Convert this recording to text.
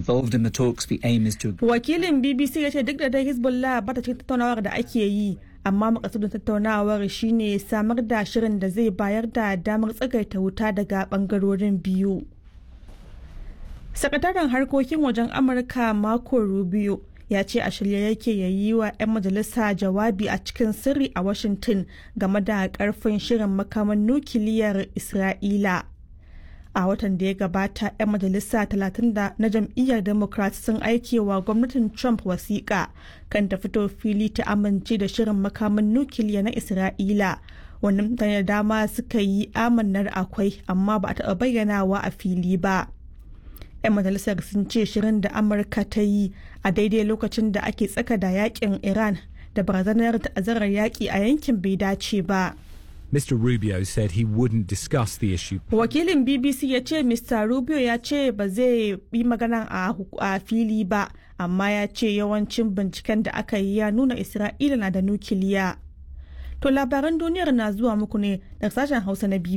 involved in the talks. The aim is to Wakilin BBC ya ce duk da dai Hezbollah ba ta cikin tattaunawar da ake yi, amma makasudin tattaunawar shine samar da shirin da zai bayar da damar tsagaita wuta daga bangarorin biyu. Sakataren harkokin wajen Amurka Marco Rubio ya ce a shirye yake ya yi wa 'yan majalisa jawabi a cikin sirri a Washington game da karfin shirin makaman nukiliyar Isra'ila. a watan da ya gabata 'yan majalisa 30 na jam'iyyar democrat sun aike wa gwamnatin trump wasiƙa kan ta fito fili ta amince da shirin makamin nukiliya na isra'ila wani mutane da dama suka yi amannar akwai amma ba a taɓa bayyanawa a fili ba 'yan majalisar sun ce shirin da amurka ta yi a daidai lokacin da ake tsaka da yakin iran da barazanar ta'azzarar yaƙi a yankin bai dace ba. Mr. Rubio said he wouldn't discuss the issue. Wakilin BBC ya ce Mr. Rubio ya ce ba zai yi magana a fili ba, amma ya ce yawancin binciken da aka yi ya nuna Isra'ila na da nukiliya. To labaran duniyar na zuwa muku ne daga sashen Hausa na BBC.